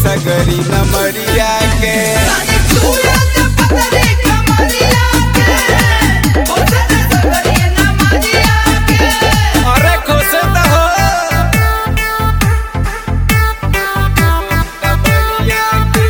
सगरी नमरिया के अरे खुश त हो नमरिया के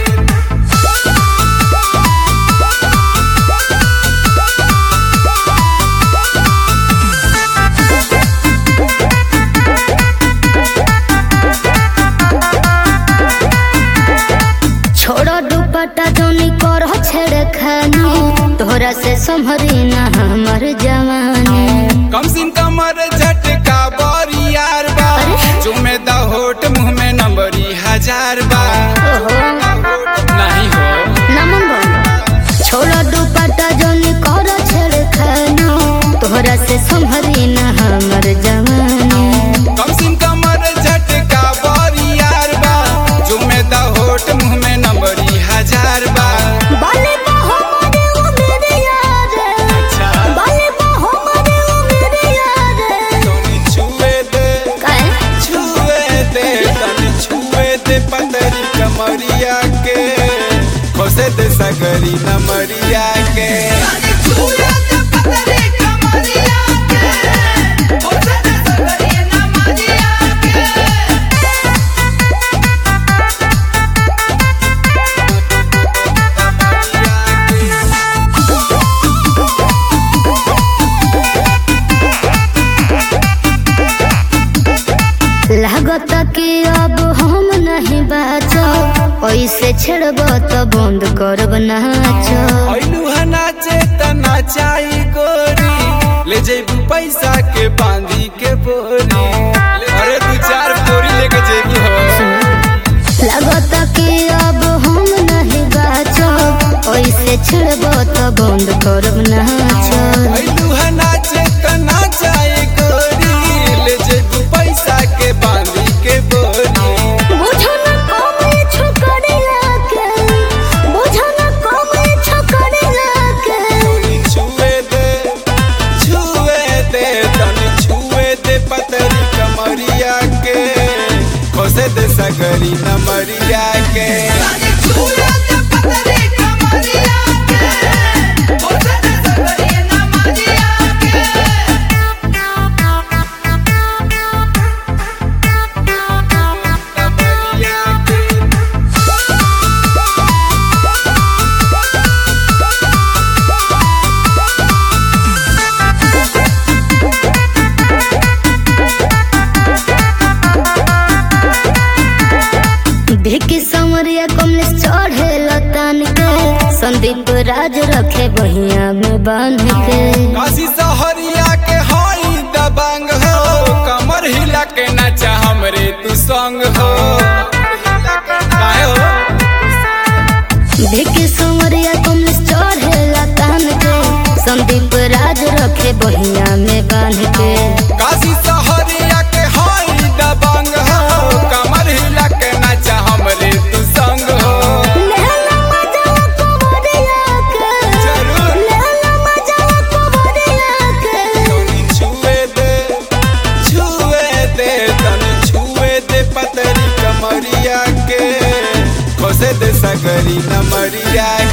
छोड़ो दुपट्टा जोनी कर छेड़ खानी तोहरा से संभरी ना हमर जवानी कम सिन कमर झटका बरी यार बा चुमे द होट मुंह में नंबरी हजार बा ओहो नहीं हो नमन बोल छोड़ो दुपट्टा जोनी कर छेड़ खानी तोहरा से संभरी ना हमर जवानी कम सिन कमर झटका बरी यार बा चुमे द होट मुंह में नंबरी हजार बा बाले बा हमारे ओ मेरे यार अच्छा बाले बा हमारे ओ मेरे यार तोनी छुए दे काहे छुए दे तनी छुए दे पतरी कमरिया के खोसे दे सगरी नमरिया के लागत कि अब हम नहीं बाचो ऐसे छेड़ब तो बंद करब नाचो ऐलू है नाचे त नाचाई गोरी ले जेबू पैसा के बांधी के बोरी अरे दू चार बोरी लेके जेबू हो लागत कि अब हम नहीं बाचो ऐसे छेड़ब तो बंद करब नाचो ऐलू है नाचे त नाचाई गोरी ले जेबू पैसा के बांधी के बोरी बुझो न कमे छोकरिया के बुझो न कमे छोकरिया के छुए दे छुए दे तन छुए दे पतरी कमरिया के खोसे दे सगरी नमरिया के नमरिया के भिकी संवरिया कमलेश चढ़े लतान के संदीप राज रखे बहिया में बांध के काशी सहरिया के हई दबंग हो कमर हिला के नाचा हमरे तू संग हो काहे हो भिकी संवरिया कमलेश चढ़े लतान के संदीप राज रखे बहिया में बांध के काशी सहरिया के हई दबंग हो कमर हिला के नाचा हमरे तू संग हो लहला मजावा कुंवरिया के जरूर लहला मजावा कुंवरिया के तनी छुए दे छुए दे तनी छुए दे पतरी कमरिया के खोसे दे सगरी नमरिया